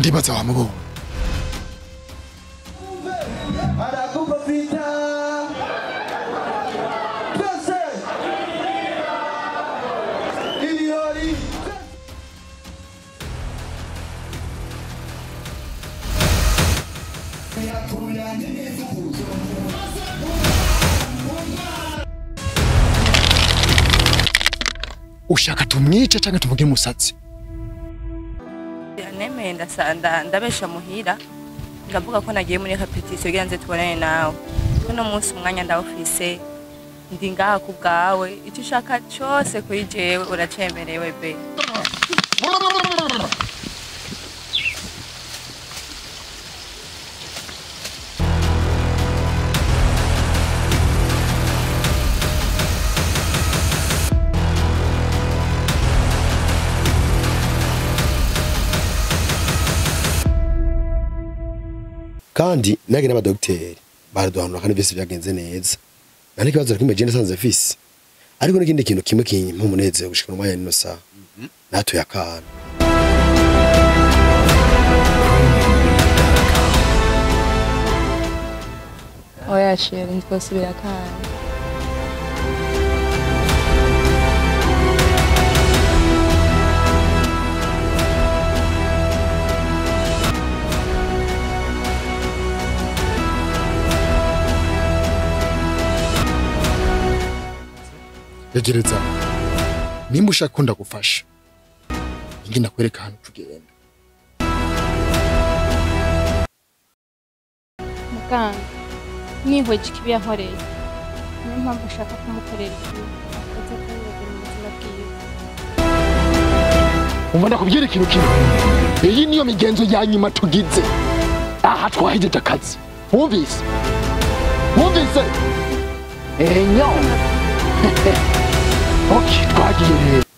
ndibaza wamubonye Anakupa vita. Twese. Ilioni. ushaka tumwice canke tumugire umusatsi nemeye ndasanda ndabesha muhira ndavuga ko nagiye muri repetition kugira nze tubonane nawe uno munsi umwanya ndawufise ndi ngaha ku bwawe icyo ushaka cyose kuri jewe uracemerewe be kandi nage n'abadogiteri baraduhanura kandi byose byagenze neza nta n'ikibazo na kimwe je nasanze mfise ariko n'ikindi kintu kimwe kimpa umunezero gushika mu mwanya nino saha natuye akana oya sheri ntitwosubira kandi yegereza nimba ushaka ko ndagufasha ingi ndakwereka ahantu tugenda muganga nihweje ikibi yankoreye niyo mpamvu ushaka kumukorera ikibi akoze kubibagira mu buzima bwiwe umva ndakubwira ikintu kimwe iyi niyo migenzo ya nyuma tugize aha twahejeje akazi wumvise wumvise enyo ok twagiye rero